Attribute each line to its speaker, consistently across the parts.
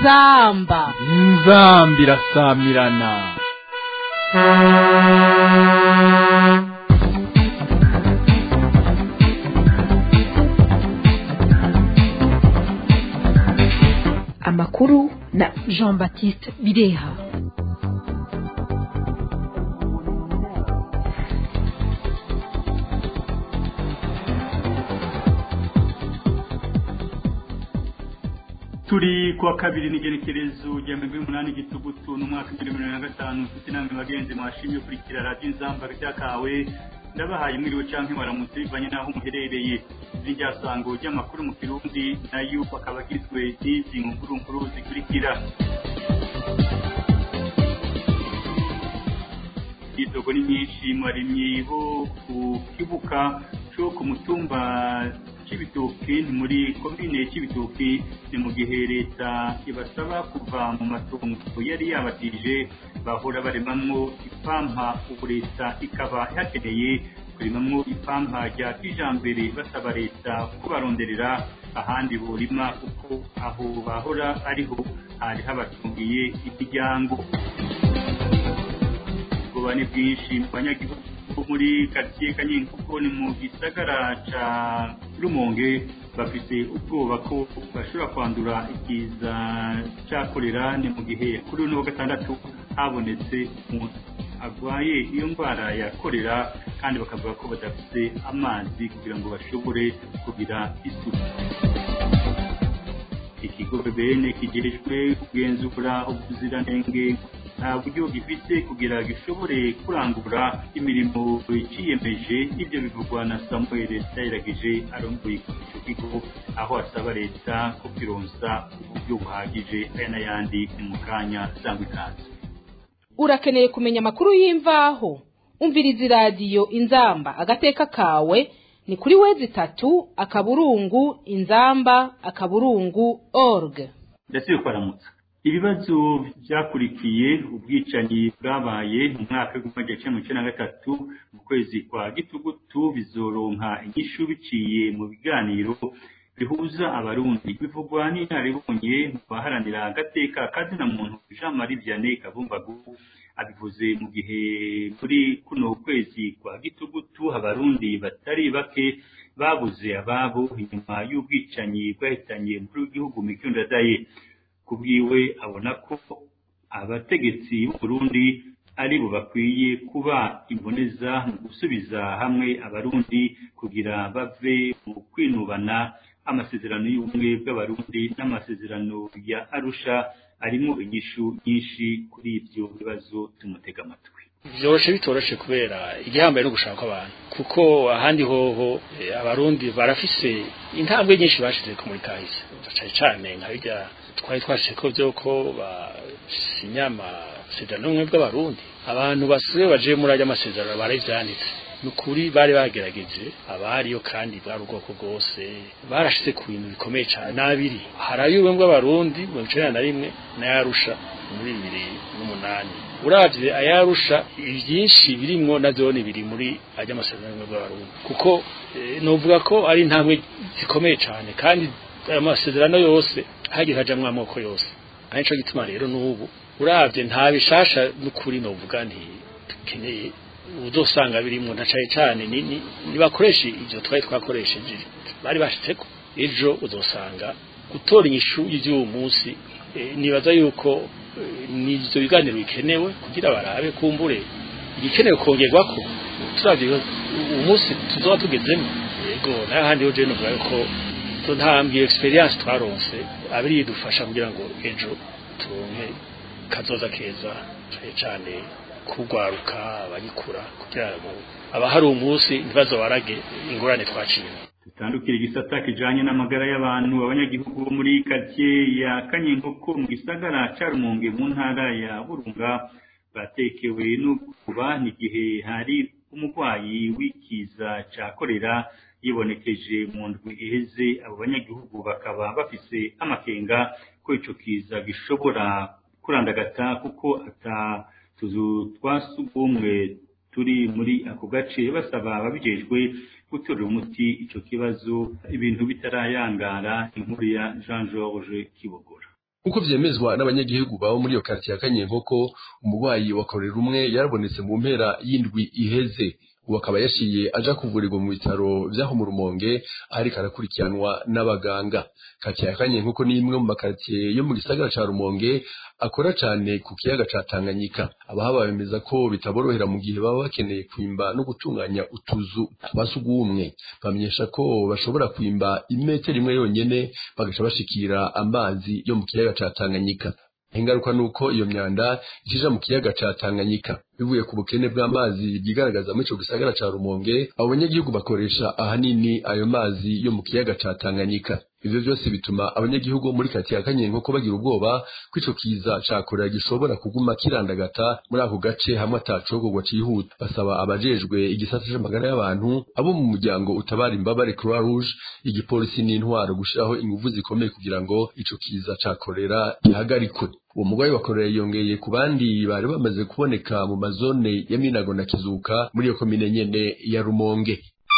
Speaker 1: inzamba
Speaker 2: inzamba irasamirana
Speaker 3: amakuru na
Speaker 1: jean baptiste bireha
Speaker 4: turi kuwa kabiri n'igerekerezo rya mirongo umunani gitugutu n'umwaka w'ibihumbi bibiri na gatanu mfite inama bagenzi mwashimye kurikira radiyo inzamba ryakawe ndabahaye mwiriwe canke baramutse bivanye n'aho muherereye iryasango ry'amakuru mu kirundi nayo akaba agizwe n'izi nkuru nkuru zikurikira idogo ni nyinshi mwarimyi bo ku kibuka cyo ku mutumba cy'ibitoki ni muri komine cy'ibitoki ni mu gihe leta ibasaba kuva mu matungo yari yabatije bahora baremamwo ipampa ubu leta ikaba yakeneye kurimamwo ipampa rya kijambere basaba leta kubaronderera ahandi burima kuko aho bahora ariho hari habatungiye imiryango ubwoba ni bwinshi mu banyagihugu muri karitsiye kanyenyi kuko ni mu gisagara ca rumonge bafite ubwoba ko bashobora kwandura ikiza ca kolera ni mu gihe kuri uno wa gatandatu habonetse umuntu arwaye iyo ndwara ya kolera kandi bakavuga ko badafite amazi kugira ngo bashobore kugira isuku ikigo bbn kigerejwe kugenzura ubuziranenge nta buryo gifite kugira gishobore kurangura imirimo ciyemeje ibyo bivugwa na samuel ndayiragije arongoye icyo kigo aho asaba leta ko kironsa uburyo buhagije aya n'ayandi mu kanya sangwa ikaze
Speaker 1: urakeneye kumenya amakuru y'imvaho umviriza iradiyo inzamba agateka kawe ni kuri wezi itatu akaburungu inzamba akaburungu org
Speaker 4: ndetse kwaramutsa ibibazo byakurikiye ubwicanyi bwabaye mu mwaka w'igihumbi kimwe magana cyenda na gatatu mu kwezi kwa gitugutu bizoronka inyishu biciye mu biganiro bihuza abarundi bivugwa n'inaribonye mu baharanira agateka kazina muntu jean marie vianney kavumbagu abivuze mu gihe muri kuno kwezi kwa gitugutu abarundi batari bake babuze ababo inyuma y'ubwicanyi bwahitanye muri w'igihugu mikiyondadaye kubwiwe abona ko abategetsi b'uburundi ari bo bakwiye kuba imboneza mu gusubiza hamwe abarundi kugira bave mu kwinubana amasezerano y'ubumwe bw'abarundi n'amasezerano ya arusha arimo inyishu nyinshi kuri ibyo bibazo tumutega amatwi
Speaker 5: byoroshe bitoroshe kubera igihambaye no gushaka abantu kuko ahandi hoho abarundi barafise intambwe nyinshi bashize ku muri kahise cyane cyane nka bijya twari twashyize ko byo ko basinya amasezerano y'ubumwe bw'abarundi abantu basigaye baje muri ajya amasezerano barabyanditse ni ukuri bari bagerageje abariyo kandi bwari ubwoko bwose barashize ku bintu bikomeye cyane n'abiri hari ay'ubumwe bw'abarundi mirongo icyenda na rimwe n'ayarusha muri bibiri n'umunani urabye ayarusha ibyinshi birimwo na zone biri muri ajya amasezerano y'ubumwe bw'abarundi kuko nuvuga ko ari intambwe zikomeye cyane kandi ayo masezerano yose hagiye hajamwo amoko yose ari nico gituma rero n'ubu urabye nta bishasha n'ukuri novuga nti dukeneye uzosanga birimo na cyane cyane nibakoresha ibyo twari twakoresheje bari bashitseko ejo uzosanga gutora inyishu y'uyu munsi nibaza yuko n'ibyo biganiro bikenewe kugira barabe kumbure igikenewe kongerwa ko turavye umunsi tuzoba tugezemo yego n'ahandi ho je novuga yuko ntambwe experience twaronse abiri yidufasha kugira ngo ejo turonke kazoza keza cyane kugwaruka abagikura kugira ngo abahari umunsi ntibazobarage ingorane twaciye
Speaker 4: dutandukira igisata kijanye n'amagara y'abantu abanyagihugu bo muri karitsiye ya kanyenkoko mu gisagara ca rumonge mu ntara ya burunga batekewe n'ukuba n'igihe hari umurwayi w'ikiza ca korera yibonekeje mu ndwi iheze abo banyagihugu bakaba bafise amakenga ko ico kiza gishobora kurandagata kuko ata tuzu twa sugumwe turi muri ako gace basaba ababijejwe gutorera umuti ico kibazo ibintu bitarayangara inkuru ya Jean Georges Kibogora
Speaker 6: nk'uko vyemezwa n'abanyagihugu babo muri iyo karitsiye ya kanyenkoko umurwayi wa korera umwe yarabonetse mu mpera y'indwi iheze ubu akaba yashiye aja kuvurirwa mu bitaro vyaho mu rumonge ariko arakurikiranwa n'abaganga karitsiye ya kanyenkoko ni imwe mu makaritsiye yo mu gisagara ca rumonge akora cane ku kiyaga ca tanganyika abahaba bemeza ko bitaborohera mu gihe baba bakeneye kwimba no gutunganya utuzu twa sugumwe bamenyesha ko bashobora kwimba imetero imwe yonyene bagaca bashikira amazi yo mu kiyaga ca tanganyika ingaruka nuko iyo myanda ikija mu kiyaga ca Tanganyika bivuye ku bukene bw'amazi byigaragaza muri ico gisagara ca Rumonge abo banyagihugu bakoresha ahanini ayo mazi yo mu kiyaga ca Tanganyika ivyo vyose bituma abanyagihugu bo muri kati ya Kanyenko ko bagira ubwoba ko ico kiza ca korera gishobora kuguma kirandagata muri ako gace hamwe atacogogwa cihuta basaba abajejwe igisata c'amagara y'abantu abo mu muryango utabara imbabare Croix Rouge igipolisi n'intwaro gushiraho inguvu zikomeye kugira ngo ico kiza ca korera gihagarikwe uwo mugwayi wa korera yongeye ku bandi bari bamaze kuboneka mu mazone ya Minago na Kizuka muri iyo komine nyene ya Rumonge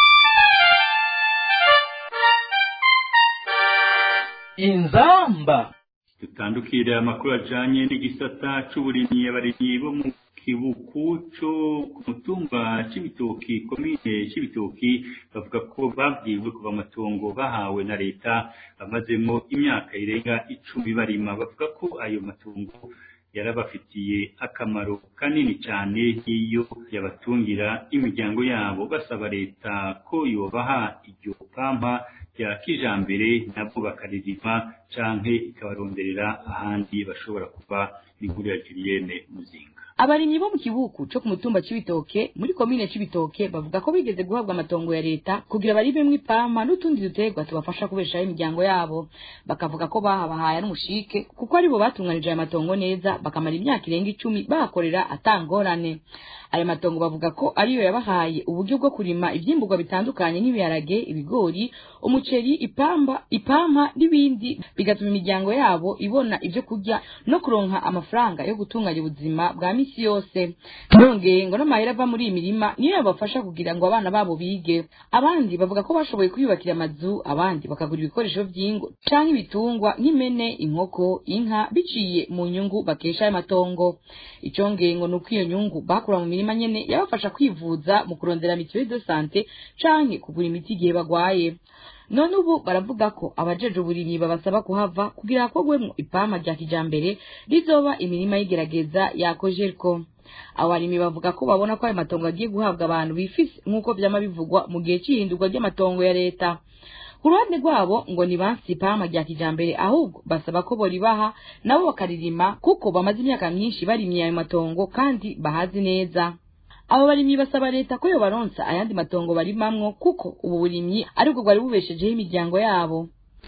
Speaker 2: inzamba
Speaker 4: dutandukire amakuru ajanye n'igisata c'uburimyi abarimyi bo mu kibuku co ku mutumba c'ibitoki komine c'ibitoki bavuga ko babwiwe kuva amatongo bahawe na leta bamazemo imyaka irenga icumi barima bavuga ko ayo matongo yarabafitiye akamaro kanini cyane nk'iyo yabatungira imiryango yabo basaba leta ko yobaha iryo pampa rya kijambere nabwo bakaririma canke ikabaronderera ahandi bashobora kuva n'inkuru ya Julienne Muzinga
Speaker 7: abarimyi bo mu kibuku co ku mutumba c'ibitoke muri komine c'ibitoke bavuga ko bigeze guhabwa amatongo ya leta kugira baribemwo ipampa n'utundi duterwa tubafasha kubeshaho imiryango yabo bakavuga ko bahabahaye n'umushike kuko aribo batunganije aya matongo neza bakamara imyaka irenga icumi bahakorera atangorane ayo matongo bavuga ko ariyo yabahaye uburyo bwo kurima ivyimburwa bitandukanye nk'ibiharage ibigori umuceri ipamba ipampa n'ibindi bigatuma imiryango yabo ibona ivyo kurya no kuronka amafaranga yo gutunganya ubuzima bwa misi yose nongeye ngo n'amahera ava muri iyi mirima niyo yabafasha kugira ngo abana babo bige abandi bavuga ko bashoboye kwiyubakira amazu abandi bakagura ibikoresho vy'ingo canke ibitungwa nk'impene inkoko inka biciye mu nyungu bakesha ayo matongo icongeye ngo nuko iyo nyungu bakura mu mirima nyene yabafasha kwivuza mu kurondera mituelle de sante canke kugura imiti igihe bagwaye none ubu baravuga ko abajeje uburimyi babasaba kuhava kugira hakorwemwo ipampa rya kijambere rizoba imirima y'igerageza ya kojerko abo barimyi bavuga ko babona ko ayo matongo agiye guhabwa abantu bifise nk'uko vyama bivugwa mu gihe c'ihindurwa ry'amatongo ya leta ku ruhande rwabo ngo ni bansi ipampa rya kijambere ahubwo basaba ko boribaha nabo bakaririma kuko bamaze imyaka myinshi barimye ayo matongo kandi bahazi neza abo barimyi basaba leta ko yobaronsa ayandi matongo barimamwo kuko ubu burimyi aribwo bwari bubeshejeho imiryango yabo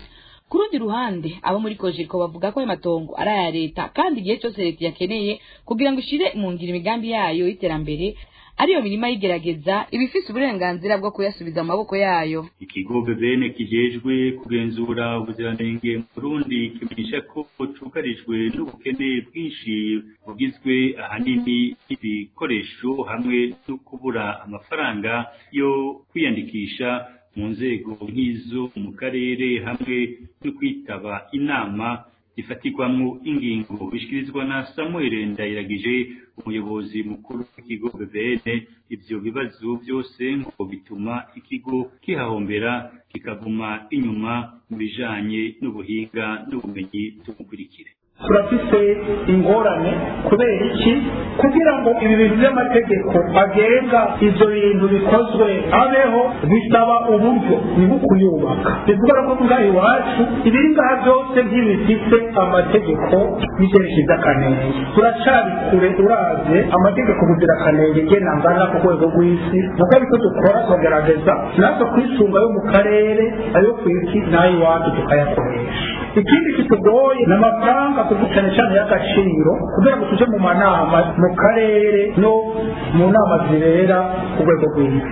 Speaker 7: ku rundi ruhande abo muri kojeko bavuga ko ayo matongo ari aya leta kandi igihe cyose leta yakeneye kugira ngo ishire mu ngiro imigambi yayo y'iterambere ariyo mirima yigerageza ibifise uburenganzira bwo kuyasubiza mu maboko yayo
Speaker 4: ikigo bebene kijejwe kugenzura ubuziranenge mu Burundi kimenyesha ko cugarijwe n'ubukene bwinshi bugizwe ahanini n'ibikoresho hamwe no kubura amafaranga yo kwiyandikisha mu nzego nk'izo mu karere hamwe no kwitaba inama zifatirwamo ingingo bishyikirizwa na Samuel Ndayiragije umuyobozi mukuru w'ikigo BBN ivyo bibazo byose ngo bituma ikigo kihahombera kikaguma inyuma mu bijanye n'ubuhinga n'ubumenyi tumukurikire
Speaker 8: turafise ingorane kubera iki kugira ngo ibi bintu by'amategeko agenga ibyo bintu bikozwe abeho bisaba uburyo ni bwo kuyubaka bivuga ko ngaha iwacu ibiri ngaha byose ntibifite amategeko y'icyerekezo akanenge turacari kure uravye amategeko kugira akanenge gena ngana ku rwego rw'isi nuko ariko dukora tugerageza natwe kwisunga yo mu karere ayo ku isi n'ay'iwacu tukayakoresha ikindi kitugoye ni amafaranga kuko cyane cyane y'agaciro kugira ngo tuje mu manama mu karere no mu nama zibera ku rwego rw'isi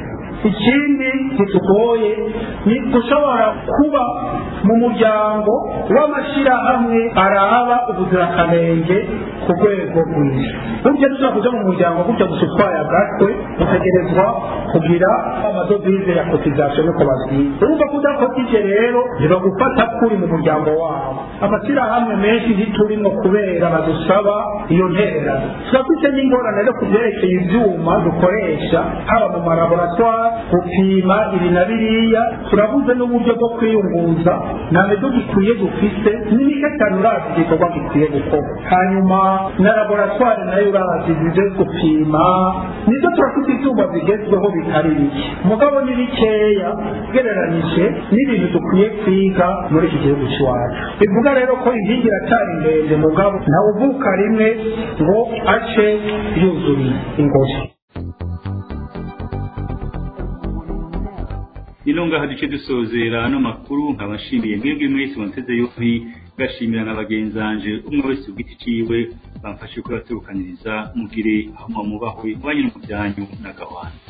Speaker 8: ikindi kitugoye ni gushobora kuba mu muryango w'amashyirahamwe araba ubuziranenge ku rwego rw'isi burya dushobora kuja mu muryango gutya gusa utwaye agatwe utegerezwa kugira amadovize ya kotisation nuko babwiye urumva ko udakotije rero ntibagufata kuri mu muryango wabo amashyirahamwe menshi ntiturimwo kubera badusaba iyo ntererano turafite n'ingorane rero ku byerekeye ivyuma dukoresha haba mu malaboratware gupima ibi na biriya turabuze n'uburyo bwo kwiyunguza nta medo gikwiye dufise n'imikatano urazi igikorwa gikwiye gukorwa hanyuma na laboratware nayo urazi zize gupima nizo turafite ivyuma bigezweho bitari bike mugabo ni bikeya ugereranije n'ibintu dukwiye kwiga muri iki gihugu cy'iwacu bivuga rero ko inkingi iracyari ndende mugabo ntawe uvuka rimwe ngo ace yuzuriye ingozi
Speaker 4: ino ngaha duce dusozera ano makuru nkabashimiye mwebwe mwese munteze yompi gashimira na bagenzanje umwe wese ugiti ciwe bamfashe kubaterukaniriza mugire aho mwamubahwe mubanye no mu byanyu na gahwana